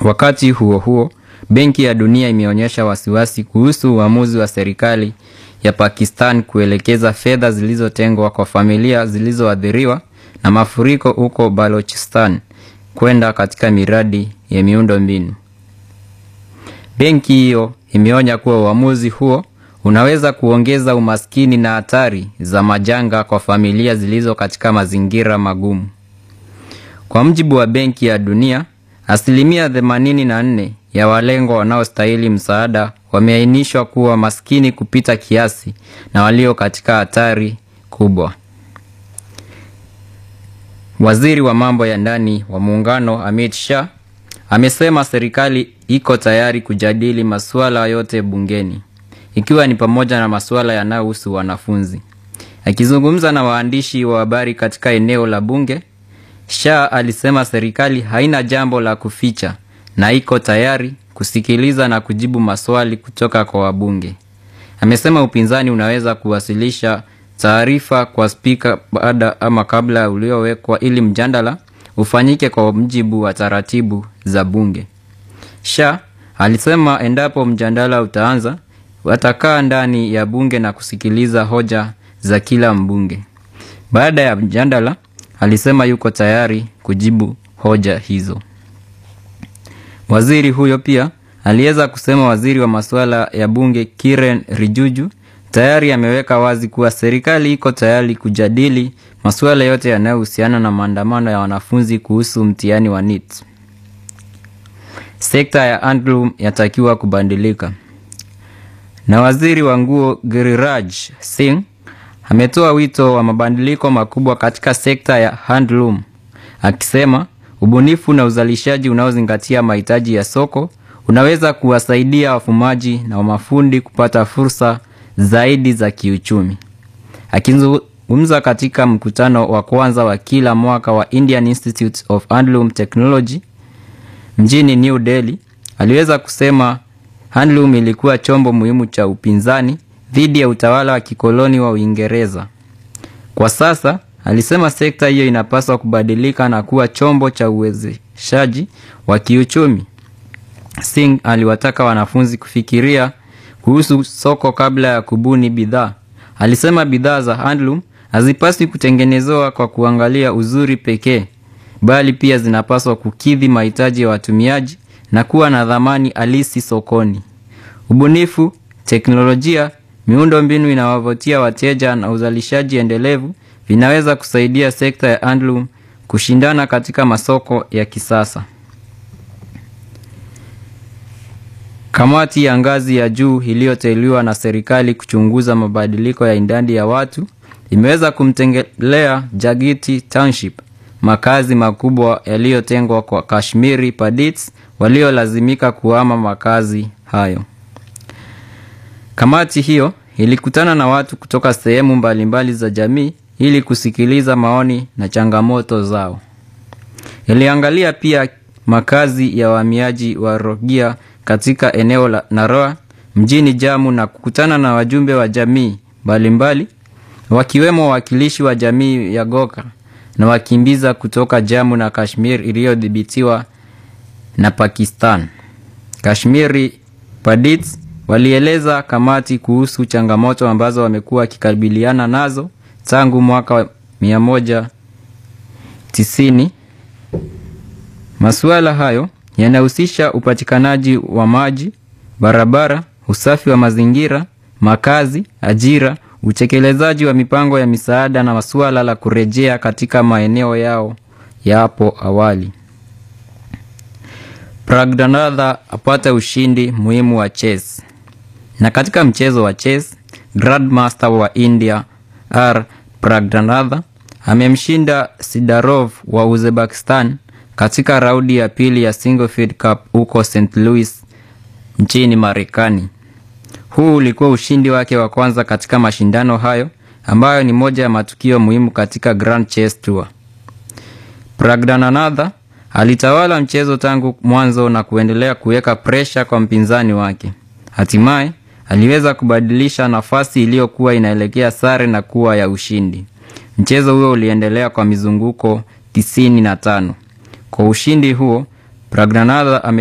Wakati huo huo, Benki ya Dunia imeonyesha wasiwasi kuhusu uamuzi wa serikali ya Pakistan kuelekeza fedha zilizotengwa kwa familia zilizoathiriwa na mafuriko huko Balochistan kwenda katika miradi ya miundo mbinu. Benki hiyo imeonya kuwa uamuzi huo unaweza kuongeza umaskini na hatari za majanga kwa familia zilizo katika mazingira magumu. Kwa mujibu wa Benki ya Dunia, asilimia 84 ya walengwa wanaostahili msaada wameainishwa kuwa maskini kupita kiasi na walio katika hatari kubwa. Waziri wa mambo ya ndani wa muungano Amit Shah amesema serikali iko tayari kujadili masuala yote bungeni ikiwa ni pamoja na masuala yanayohusu wanafunzi. Akizungumza na waandishi wa habari katika eneo la bunge, Shah alisema serikali haina jambo la kuficha na iko tayari kusikiliza na kujibu maswali kutoka kwa wabunge. Amesema upinzani unaweza kuwasilisha taarifa kwa spika baada ama kabla uliowekwa ili mjadala ufanyike kwa mujibu wa taratibu za bunge. Shah alisema endapo mjadala utaanza, watakaa ndani ya bunge na kusikiliza hoja za kila mbunge. Baada ya mjadala, alisema yuko tayari kujibu hoja hizo. Waziri huyo pia aliweza kusema waziri wa masuala ya bunge Kiren Rijuju tayari ameweka wazi kuwa serikali iko tayari kujadili masuala yote yanayohusiana na maandamano ya wanafunzi kuhusu mtihani wa NEET. Sekta ya handloom yatakiwa kubadilika. Na waziri wa nguo Giriraj Singh ametoa wito wa mabadiliko makubwa katika sekta ya handloom, akisema ubunifu na uzalishaji unaozingatia mahitaji ya soko unaweza kuwasaidia wafumaji na mafundi kupata fursa zaidi za kiuchumi. Akizungumza katika mkutano wa kwanza wa kila mwaka wa Indian Institute of Handloom Technology mjini New Delhi, aliweza kusema handloom ilikuwa chombo muhimu cha upinzani dhidi ya utawala wa kikoloni wa Uingereza. Kwa sasa, alisema sekta hiyo inapaswa kubadilika na kuwa chombo cha uwezeshaji wa kiuchumi. Singh aliwataka wanafunzi kufikiria kuhusu soko kabla ya kubuni bidhaa. Alisema bidhaa za handloom hazipaswi kutengenezewa kwa kuangalia uzuri pekee, bali pia zinapaswa kukidhi mahitaji ya watumiaji na kuwa na dhamani halisi sokoni. Ubunifu, teknolojia, miundo mbinu inawavutia wateja na uzalishaji endelevu vinaweza kusaidia sekta ya handloom kushindana katika masoko ya kisasa. Kamati ya ngazi ya juu iliyoteuliwa na serikali kuchunguza mabadiliko ya idadi ya watu imeweza kumtembelea Jagiti Township, makazi makubwa yaliyotengwa kwa Kashmiri Pandits waliolazimika kuhama makazi hayo. Kamati hiyo ilikutana na watu kutoka sehemu mbalimbali za jamii ili kusikiliza maoni na changamoto zao. Iliangalia pia makazi ya wahamiaji wa Rohingya katika eneo la Naroa mjini Jammu na kukutana na wajumbe wa jamii mbalimbali wakiwemo wawakilishi wa jamii ya Goka na wakimbiza kutoka Jammu na Kashmir iliyodhibitiwa na Pakistan. Kashmiri Pandits walieleza kamati kuhusu changamoto ambazo wamekuwa wakikabiliana nazo tangu mwaka wa 190. Masuala hayo yanahusisha upatikanaji wa maji, barabara, usafi wa mazingira, makazi, ajira, utekelezaji wa mipango ya misaada na masuala la kurejea katika maeneo yao ya hapo awali. Pragdanadha apata ushindi muhimu wa chess. Na katika mchezo wa chess, Grandmaster wa India R Pragdanadha amemshinda Sidarov wa Uzbekistan katika raundi ya pili ya Single Cup huko St. Louis nchini Marekani. Huu ulikuwa ushindi wake wa kwanza katika mashindano hayo ambayo ni moja ya matukio muhimu katika Grand Chess Tour. Pragdananatha alitawala mchezo tangu mwanzo na kuendelea kuweka presha kwa mpinzani wake. Hatimaye aliweza kubadilisha nafasi iliyokuwa inaelekea sare na kuwa ya ushindi. Mchezo huo uliendelea kwa mizunguko tisini na tano. Kwa ushindi huo Pragdanadha ame